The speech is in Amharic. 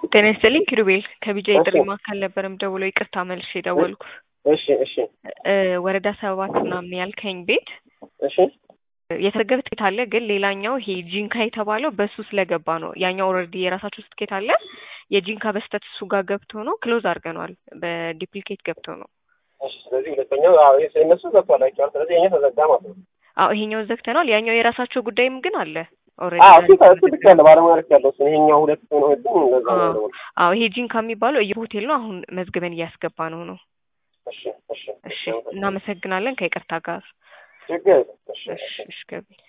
ጤና ይስጥልኝ ኪሩቤል ከቢጃ የጥሪ እሺ። ማዕከል ነበረም ደውሎ ይቅርታ መልሼ ደወልኩ። እሺ እሺ እ ወረዳ ሰባት ምናምን ያልከኝ ቤት እሺ የተዘገበ ትኬት አለ፣ ግን ሌላኛው ይሄ ጂንካ የተባለው በሱ ስለገባ ነው። ያኛው ኦልሬዲ የራሳችሁ ትኬት አለ። የጂንካ በስተት እሱ ጋር ገብቶ ነው ክሎዝ አድርገነዋል። በዲፕሊኬት ገብቶ ነው። እሺ ስለዚህ ሁለተኛው አዎ ይሄ እነሱ ገብቷል አይቼዋለሁ። ስለዚህ የእኛ ተዘጋ ማለት ነው። አዎ ይሄኛው ዘግተነዋል። ያኛው የራሳቸው ጉዳይም ግን አለ አዎ እሱ ኦልሬዲ እሱ ልክ ያለ ባለሙያ ልክ ያለው እሱ ይሄኛው ሁለት ነው ግን እንደዛ ነው አዎ። ደግሞ አዎ ይሄ ጂንካ የሚባለው የሆቴል ነው። አሁን መዝግበን እያስገባ ነው ነው። እሺ እሺ እሺ እናመሰግናለን። ከይቅርታ ጋር ችግር የለም። እሺ እሺ እሺ ገቢ